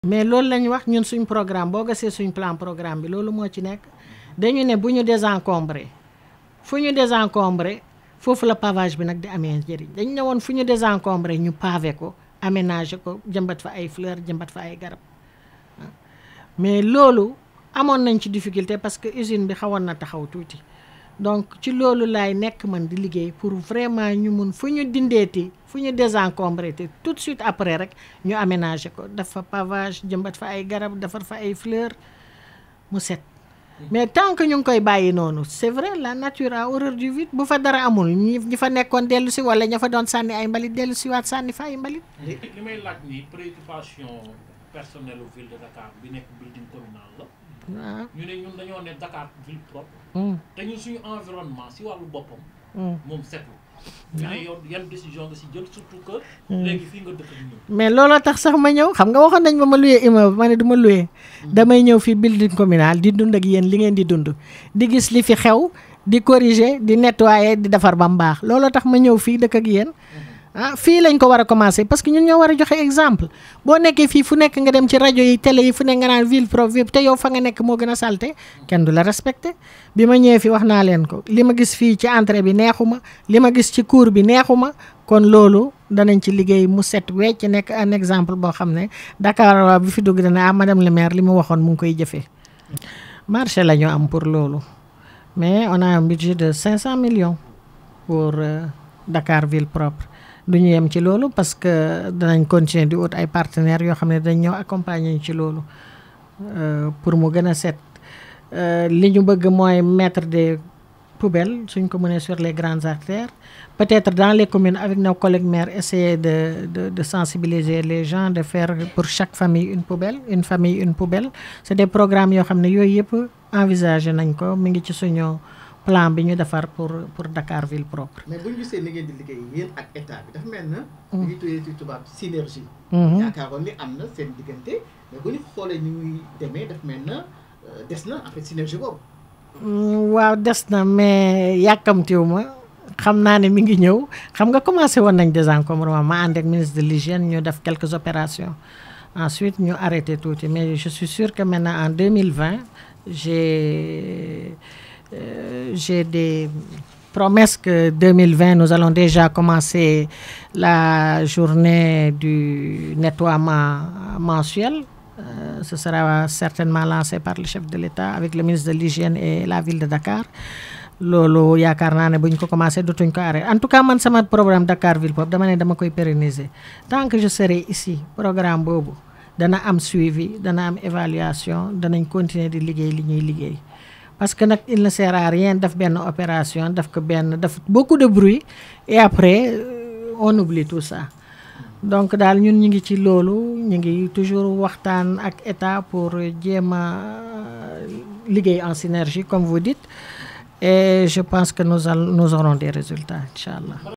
mais loolu lañ wax ñun suñ programme boo gasee suñ plan programme bi loolu moo ci nekk dañu ne bu ñu désencombré fu ñu désencombré foofu la pavage bi nag di amee njëriñ dañ ne woon fu ñu désencombré ñu pavé ko aménagé ko jëmbat fa ay fleur jëmbat fa ay garab mais loolu amoon nañ ci difficulté parce que usine bi xawoon na taxaw tuuti donc ci loolu laay nekk man di liggéey pour vraiment ñu mun fu ñu dindeeti fu ñu désencombré te tout de suite après rek ñu aménagé ko dafa pavage jëmbat fa ay garab defar fa ay fleur mu set mais tant que ñu ngi koy bàyyi noonu c'est vrai la nature a horreur du vide bu fa dara amul ñi ñi fa nekkoon dellu si wala ña fa doon sànni ay mbalit dellu si waat sànni fa ay mbalit li li may laaj nii préoccupation personnelle u ville de Dakar bi nekk building communal la waaw ñu ne ñun dañoo ne Dakar ville propre Mm, te ñun suñu environnement si wàllu boppam mm. moom setul ñu ne yow yan décision nga si jël surtout que léegi fii nga dëkk ak ñun mais looloo tax sax ma ñëw xam nga waxoon nañ ma ma luyee immeuble ma ne du ma luyee damay ñëw fii building communal di dund ak yéen li ngeen di dund di gis li fi xew di corriger di nettoyer di defar ba mu baax looloo tax ma ñëw fii dëkk ak yéen ah fii lañ ko war a commencer parce que ñun ñoo war a joxe exemple boo nekkee fii fu nekk nga dem ci rajo yi télé yi fu nekk nga naan ville propre ville te yow fa nga nekk moo gën a salte kenn du la respecté bi ma ñëwee fii wax naa leen ko li ma gis fii ci entrée bi neexuma li ma gis ci cour bi neexuma kon loolu danañ ci liggéey mu set wecc nekk un exemple boo xam ne Dakar waa bi fi dugg dana ah madame le maire li mu waxoon mu ngi koy jëfee marché la ñu am pour loolu mais on a un budget de 500 millions pour euh, Dakar ville propre du ñu yem ci loolu parce que danañ continuer di ut ay partenaires yoo xam ne dañ ñëw accompagner ñu ci loolu euh, pour mu gën a set Euh, li ñu bëgg mooy mettre des poubelles suñ ko mënee sur les grandes artères peut-être dans les communes avec nos collègues maires essayer de de de sensibiliser les gens de faire pour chaque famille une poubelle une famille une poubelle c'est des programmes yoo xam ne yooyu yëpp envisagé nañ ko mi ngi ci suñu plan bi ñu defar pour pour Dakar ville propre. mais bu ñu gisee ni ngeen di liggéey yéen ak état bi dafa mel na. li ñuy tuddee ci tubaab synergie. Mhm. yaakaaroon ni am na seen diggante mais bu ñu xoolee ni muy demee dafa mel na euh, des na en fait synergie boobu. Mm, waaw des na mais yàkkamtiwu ma xam naa ne mi ngi ñëw xam nga commencé woon nañ désencombrement ma ànd ak ministre de l'hygiène ñu def quelques opérations ensuite ñu arrêté tuuti mais je suis sûre que maintenant en 2020 j'ai euh, j'ai des promesses que 2020 nous allons déjà commencer la journée du nettoiement mensuel Euh, ce sera certainement lancé par le chef de l'État avec le ministre de l'hygiène et la ville de Dakar loolu yaakaar naa ne bu ñu ko commencé dootuñ ko arrêté en tout cas man sama programme Dakar ville propre dama ne dama koy pérenniser tant que je serai ici programme boobu dana am suivi dana am évaluation danañ continuer di liggéey li ñuy liggéey parce que nag il ne sert à rien def benn opération def ko benn def beaucoup de bruit et après euh, on oublie tout ça donc daal ñun ñu ngi ci loolu ñu ngi toujours waxtaan ak état pour jéem a liggéey en synergie comme vous dites et je pense que nous allons nous aurons des résultats incha allah